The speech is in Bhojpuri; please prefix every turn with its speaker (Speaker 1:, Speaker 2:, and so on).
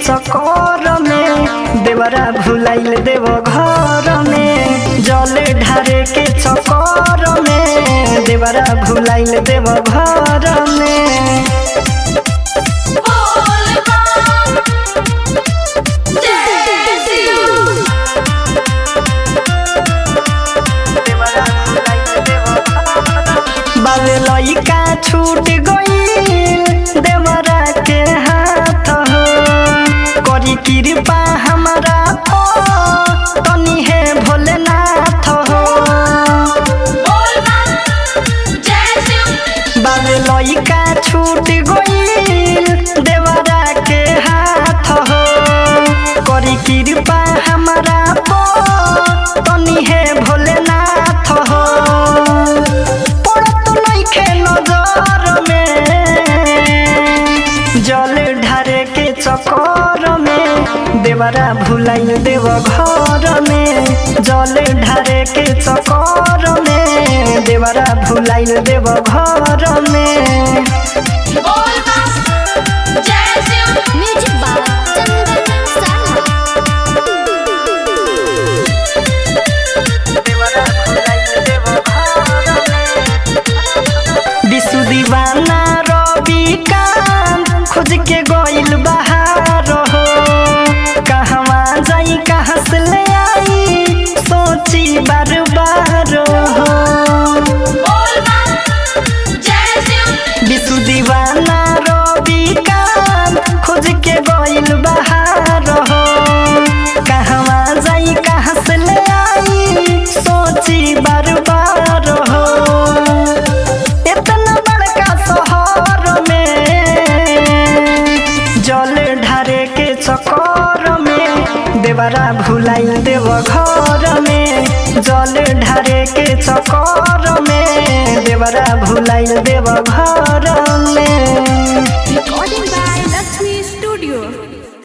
Speaker 1: चकर में देवरा भुलाइल देव घर में जल ढारे के चकर में देवरा भुलाइल देव घर में
Speaker 2: बोल बम जय शिव
Speaker 1: बाबे लइका छूट गईल देवरा के हाथ हो करी कृपा हमरा पर तनी हे भोलेनाथ हो
Speaker 2: बोल बम जय शिव
Speaker 1: बाबे लइका छूट गईल देवरा के हाथ हो करी कृपा हमरा पर तनी हे भोलेनाथ हो पड़त नइखे नजर में जल ढारे के चकर में देवरा भुलाइल देव घर में जल ढारे के चकर में देवरा भुलाइल देव घर में
Speaker 2: बोल बम जय शिव
Speaker 3: म्यूजिक बाय चंदन साहा
Speaker 1: विशु दीवाना रवि कांत खोज के गइल बहार हो कहवा जाई कहाँ से ले आई सोची बार बार हो
Speaker 2: बोल बम जय शिव
Speaker 1: विशु दीवाना रवि कांत खोज के गइल बहार हो कहवा जाई कहाँ से ले आई सोची बार बार हो इतना बड़का शहर में जल ढारे के चकर में देवरा भुलाइल देव घर में जल ढारे के चकर में देवरा भुलाइल देव घर में
Speaker 3: रिकॉर्डिंग बाय लक्ष्मी स्टूडियो